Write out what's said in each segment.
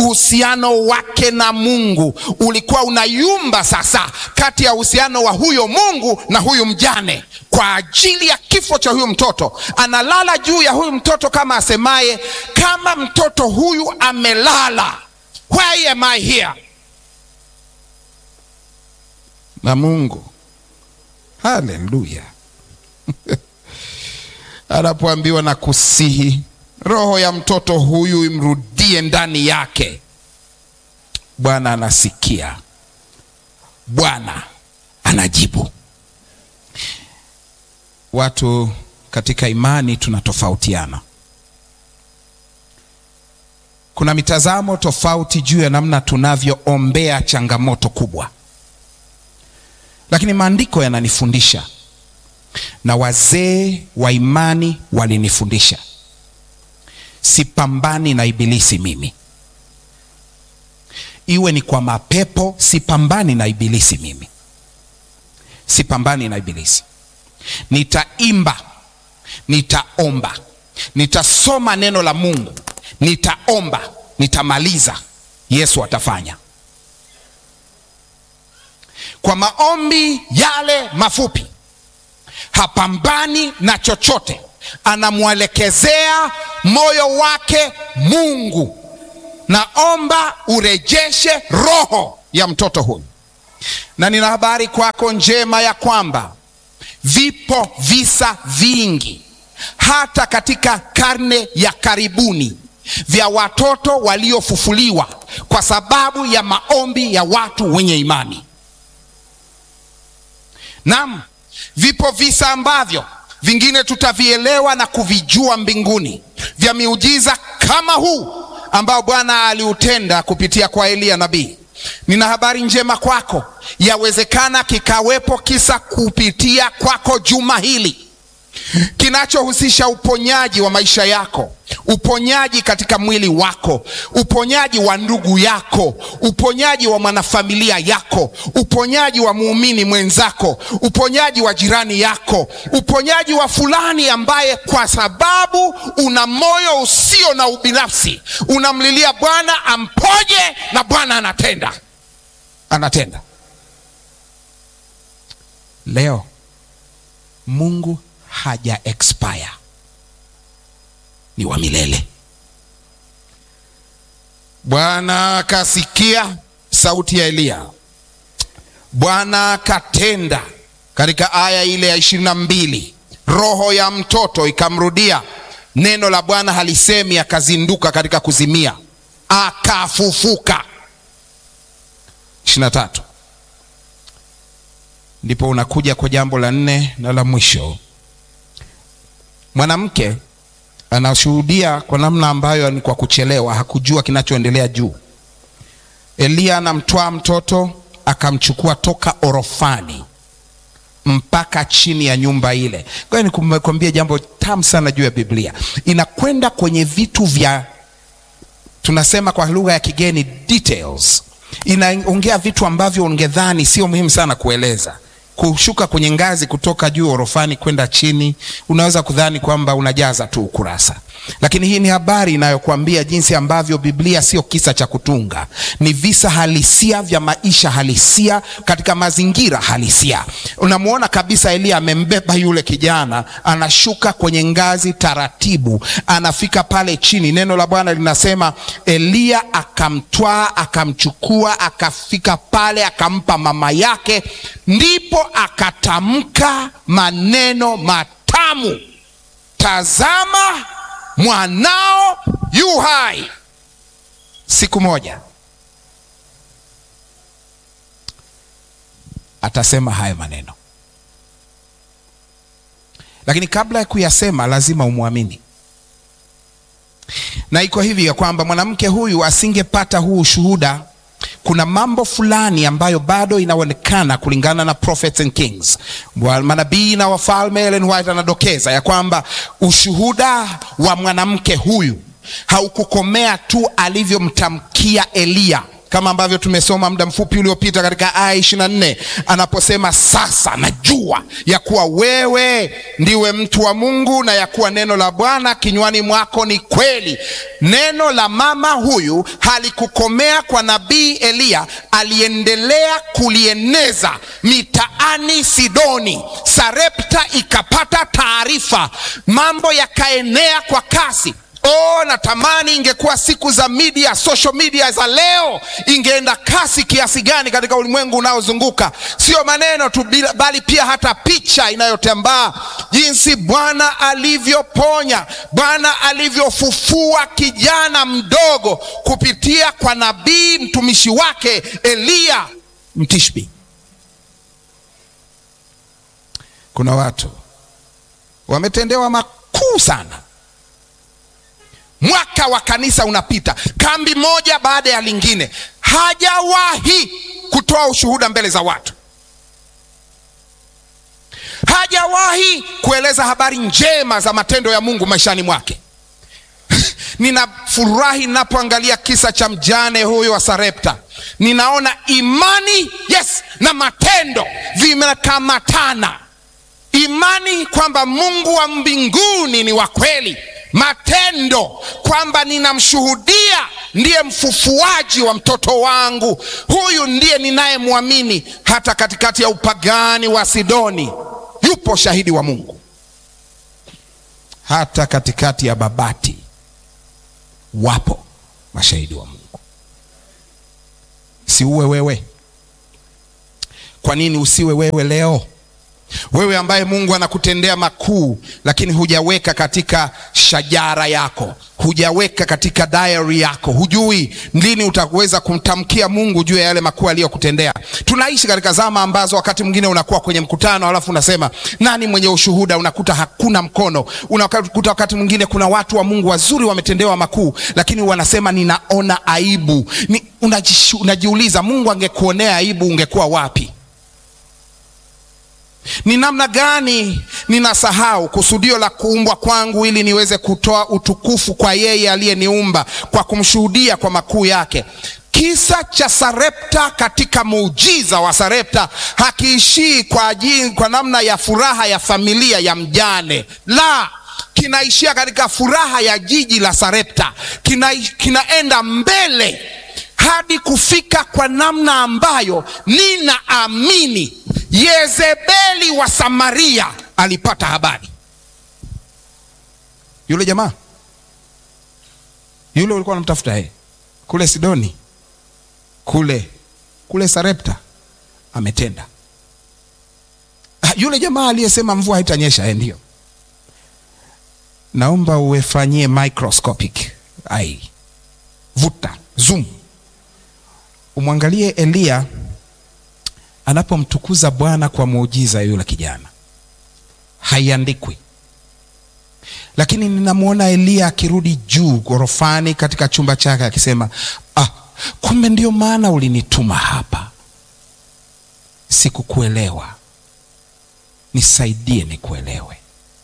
uhusiano wake na Mungu ulikuwa unayumba sasa, kati ya uhusiano wa huyo Mungu na huyu mjane, kwa ajili ya kifo cha huyu mtoto. Analala juu ya huyu mtoto kama asemaye, kama mtoto huyu amelala, why am I here? Na Mungu, haleluya, anapoambiwa na kusihi roho ya mtoto huyu imrudie ndani yake, Bwana anasikia, Bwana anajibu. Watu katika imani tunatofautiana. Kuna mitazamo tofauti juu ya namna tunavyoombea changamoto kubwa, lakini maandiko yananifundisha na wazee wa imani walinifundisha Sipambani na ibilisi mimi, iwe ni kwa mapepo. Sipambani na ibilisi mimi, sipambani na ibilisi. Nitaimba, nitaomba, nitasoma neno la Mungu, nitaomba, nitamaliza. Yesu atafanya kwa maombi yale mafupi. Hapambani na chochote anamwelekezea moyo wake Mungu, naomba urejeshe roho ya mtoto huyu. Na nina habari kwako njema ya kwamba vipo visa vingi hata katika karne ya karibuni vya watoto waliofufuliwa kwa sababu ya maombi ya watu wenye imani. Naam, vipo visa ambavyo vingine tutavielewa na kuvijua mbinguni vya miujiza kama huu ambao Bwana aliutenda kupitia kwa Eliya nabii. Nina habari njema kwako, yawezekana kikawepo kisa kupitia kwako juma hili kinachohusisha uponyaji wa maisha yako, uponyaji katika mwili wako, uponyaji wa ndugu yako, uponyaji wa mwanafamilia yako, uponyaji wa muumini mwenzako, uponyaji wa jirani yako, uponyaji wa fulani ambaye kwa sababu una moyo usio na ubinafsi unamlilia Bwana amponye, na Bwana anatenda, anatenda. Leo Mungu haja expire, ni wa milele. Bwana akasikia sauti ya Eliya, Bwana akatenda. Katika aya ile ya ishirini na mbili roho ya mtoto ikamrudia, neno la Bwana halisemi akazinduka katika kuzimia, akafufuka. ishirini na tatu ndipo unakuja kwa jambo la nne na la mwisho. Mwanamke anashuhudia kwa namna ambayo ni kwa kuchelewa, hakujua kinachoendelea juu. Eliya anamtwaa mtoto akamchukua toka orofani mpaka chini ya nyumba ile. Kwa hiyo nikwambie jambo tamu sana juu ya Biblia, inakwenda kwenye vitu vya tunasema kwa lugha ya kigeni details. Inaongea vitu ambavyo ungedhani sio muhimu sana kueleza kushuka kwenye ngazi kutoka juu orofani kwenda chini, unaweza kudhani kwamba unajaza tu ukurasa, lakini hii ni habari inayokuambia jinsi ambavyo Biblia sio kisa cha kutunga, ni visa halisia vya maisha halisia katika mazingira halisia. Unamwona kabisa Eliya amembeba yule kijana, anashuka kwenye ngazi taratibu, anafika pale chini. Neno la Bwana linasema Eliya akamtwaa, akamchukua, akafika pale, akampa mama yake, ndipo akatamka maneno matamu, tazama mwanao yu hai. Siku moja atasema haya maneno, lakini kabla ya kuyasema lazima umwamini. Na iko hivi ya kwamba mwanamke huyu asingepata huu ushuhuda kuna mambo fulani ambayo bado inaonekana kulingana na Prophets and Kings, manabii na wafalme. Ellen White anadokeza ya kwamba ushuhuda wa mwanamke huyu haukukomea tu alivyomtamkia Eliya kama ambavyo tumesoma muda mfupi uliopita katika aya ishirini na nne anaposema sasa najua ya kuwa wewe ndiwe mtu wa Mungu na ya kuwa neno la Bwana kinywani mwako ni kweli. Neno la mama huyu halikukomea kwa nabii Eliya, aliendelea kulieneza mitaani Sidoni. Sarepta ikapata taarifa, mambo yakaenea kwa kasi. Oh, natamani ingekuwa siku za media, social media za leo, ingeenda kasi kiasi gani katika ulimwengu unaozunguka. Sio maneno tu, bali pia hata picha inayotambaa, jinsi Bwana alivyoponya, Bwana alivyofufua kijana mdogo kupitia kwa nabii mtumishi wake Eliya Mtishbi. Kuna watu wametendewa makuu sana Mwaka wa kanisa unapita, kambi moja baada ya lingine, hajawahi kutoa ushuhuda mbele za watu, hajawahi kueleza habari njema za matendo ya Mungu maishani mwake. Ninafurahi ninapoangalia kisa cha mjane huyo wa Sarepta, ninaona imani yes na matendo vimekamatana. Imani kwamba Mungu wa mbinguni ni wa kweli matendo kwamba ninamshuhudia ndiye mfufuaji wa mtoto wangu, huyu ndiye ninayemwamini. Hata katikati ya upagani wa Sidoni yupo shahidi wa Mungu, hata katikati ya Babati wapo mashahidi wa Mungu. Si uwe wewe? Kwa nini usiwe wewe leo? Wewe ambaye Mungu anakutendea makuu, lakini hujaweka katika shajara yako, hujaweka katika diary yako, hujui lini utaweza kumtamkia Mungu juu ya yale makuu aliyokutendea. Tunaishi katika zama ambazo wakati mwingine unakuwa kwenye mkutano, alafu unasema nani mwenye ushuhuda? Unakuta hakuna mkono. Unakuta wakati mwingine kuna watu wa Mungu wazuri wametendewa makuu, lakini wanasema ninaona aibu. Ni, unajiuliza Mungu angekuonea aibu ungekuwa wapi? Ni namna gani ninasahau kusudio la kuumbwa kwangu ili niweze kutoa utukufu kwa yeye aliyeniumba kwa kumshuhudia kwa makuu yake. Kisa cha Sarepta katika muujiza wa Sarepta hakiishii kwa ajili, kwa namna ya furaha ya familia ya mjane, la kinaishia katika furaha ya jiji la Sarepta, kina, kinaenda mbele hadi kufika kwa namna ambayo ninaamini Yezebeli wa Samaria alipata habari. Yule jamaa yule ulikuwa unamtafuta yeye kule Sidoni, kule kule Sarepta ametenda. Yule jamaa aliyesema mvua haitanyesha, eh, ndio. Naomba uefanyie microscopic ai, vuta zoom, umwangalie Eliya anapomtukuza Bwana kwa muujiza yule kijana, haiandikwi, lakini ninamwona Eliya akirudi juu ghorofani katika chumba chake akisema, ah, kumbe ndio maana ulinituma hapa, sikukuelewa, nisaidie nikuelewe.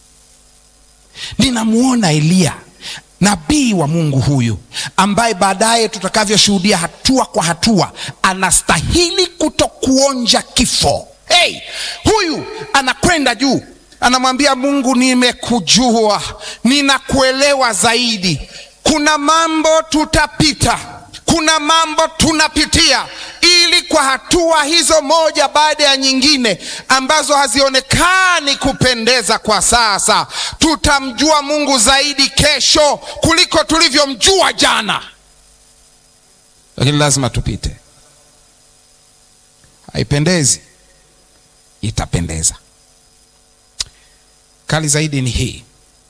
Ninamwona Eliya nabii wa Mungu huyu ambaye baadaye tutakavyoshuhudia hatua kwa hatua anastahili kutokuonja kifo. Hey, huyu anakwenda juu, anamwambia Mungu, nimekujua, ninakuelewa zaidi. Kuna mambo tutapita, kuna mambo tunapitia, ili kwa hatua hizo moja baada ya nyingine ambazo hazionekani kupendeza kwa sasa, tutamjua Mungu zaidi kesho kuliko tulivyomjua jana, lakini lazima tupite. Haipendezi, itapendeza. Kali zaidi ni hii,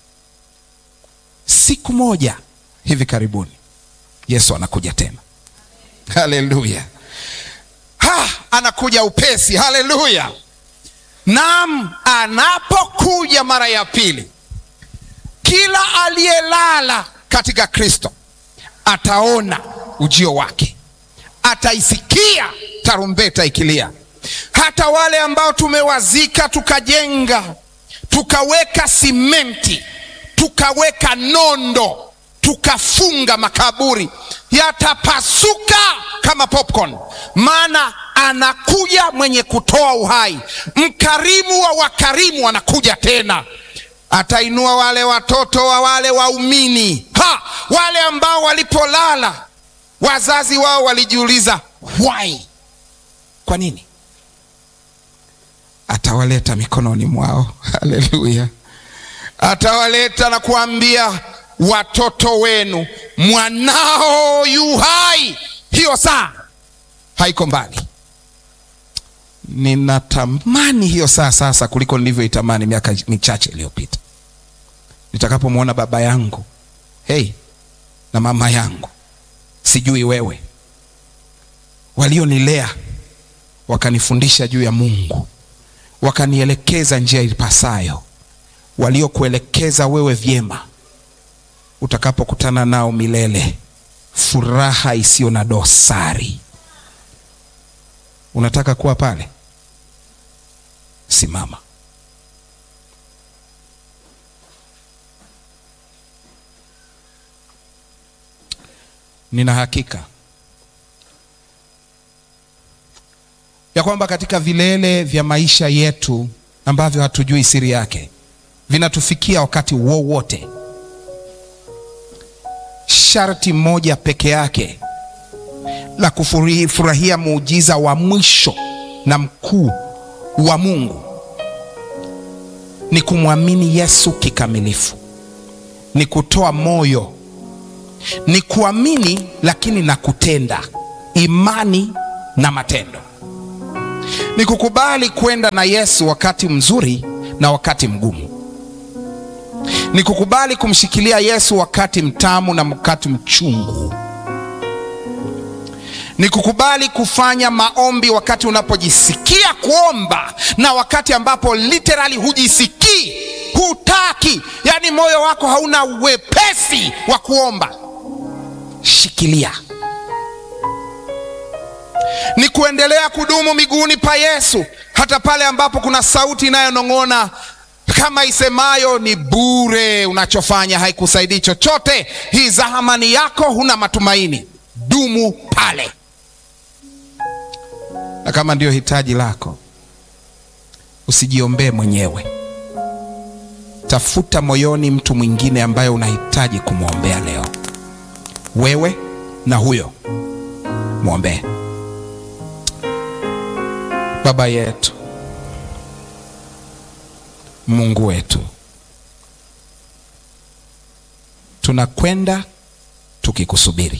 siku moja hivi karibuni Yesu anakuja tena. Haleluya! Ha, anakuja upesi. Haleluya! Naam, anapokuja mara ya pili, kila aliyelala katika Kristo ataona ujio wake, ataisikia tarumbeta ikilia. Hata wale ambao tumewazika, tukajenga, tukaweka simenti, tukaweka nondo, tukafunga makaburi, yatapasuka kama popcorn, maana anakuja mwenye kutoa uhai, mkarimu wa wakarimu anakuja tena atainua wale watoto wa wale waumini ha, wale ambao walipolala wazazi wao walijiuliza why, kwa nini? Atawaleta mikononi mwao. Haleluya! Atawaleta na kuambia watoto wenu, mwanao yu hai. Hiyo saa haiko mbali. Ninatamani hiyo saa sasa kuliko nilivyoitamani miaka michache iliyopita, nitakapomwona baba yangu hey, na mama yangu, sijui wewe, walionilea wakanifundisha juu ya Mungu, wakanielekeza njia ipasayo, waliokuelekeza wewe vyema, utakapokutana nao milele, furaha isiyo na dosari. Unataka kuwa pale? Simama. Nina hakika ya kwamba katika vilele vya maisha yetu ambavyo hatujui siri yake vinatufikia wakati wowote. Sharti moja peke yake la kufurahia muujiza wa mwisho na mkuu wa Mungu ni kumwamini Yesu kikamilifu, ni kutoa moyo, ni kuamini lakini na kutenda, imani na matendo, ni kukubali kwenda na Yesu wakati mzuri na wakati mgumu, ni kukubali kumshikilia Yesu wakati mtamu na wakati mchungu ni kukubali kufanya maombi wakati unapojisikia kuomba na wakati ambapo literally hujisikii, hutaki, yaani moyo wako hauna uwepesi wa kuomba. Shikilia. Ni kuendelea kudumu miguuni pa Yesu hata pale ambapo kuna sauti inayonong'ona kama isemayo ni bure, unachofanya haikusaidii chochote, hii zahamani yako, huna matumaini. Dumu pale na kama ndiyo hitaji lako, usijiombee mwenyewe. Tafuta moyoni mtu mwingine ambaye unahitaji kumwombea leo, wewe na huyo mwombee. Baba yetu, Mungu wetu, tunakwenda tukikusubiri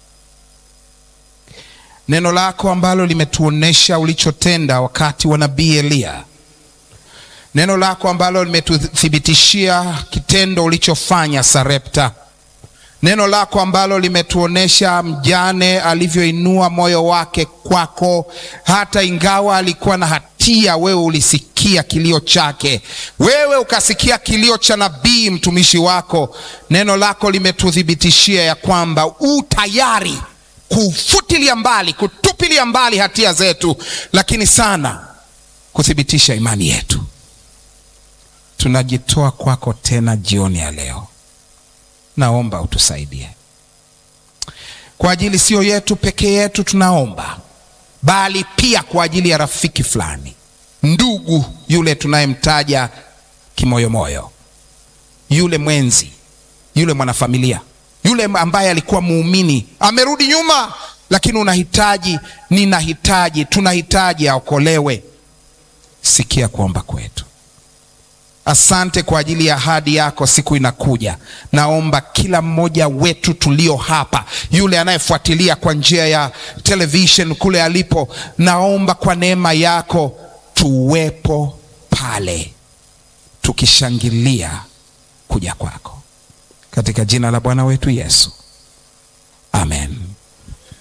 neno lako ambalo limetuonesha ulichotenda wakati wa nabii Eliya, neno lako ambalo limetuthibitishia kitendo ulichofanya Sarepta, neno lako ambalo limetuonesha mjane alivyoinua moyo wake kwako, hata ingawa alikuwa na hatia, wewe ulisikia kilio chake, wewe ukasikia kilio cha nabii mtumishi wako. Neno lako limetuthibitishia ya kwamba u tayari kufutilia mbali, kutupilia mbali hatia zetu, lakini sana kuthibitisha imani yetu. Tunajitoa kwako tena jioni ya leo, naomba utusaidie kwa ajili sio yetu peke yetu, tunaomba bali pia kwa ajili ya rafiki fulani, ndugu yule tunayemtaja kimoyomoyo, yule mwenzi, yule mwanafamilia yule ambaye alikuwa muumini amerudi nyuma, lakini unahitaji, ninahitaji, tunahitaji aokolewe. Sikia kuomba kwetu. Asante kwa ajili ya ahadi yako, siku inakuja. Naomba kila mmoja wetu tulio hapa, yule anayefuatilia kwa njia ya television kule alipo, naomba kwa neema yako tuwepo pale tukishangilia kuja kwako katika jina la Bwana wetu Yesu.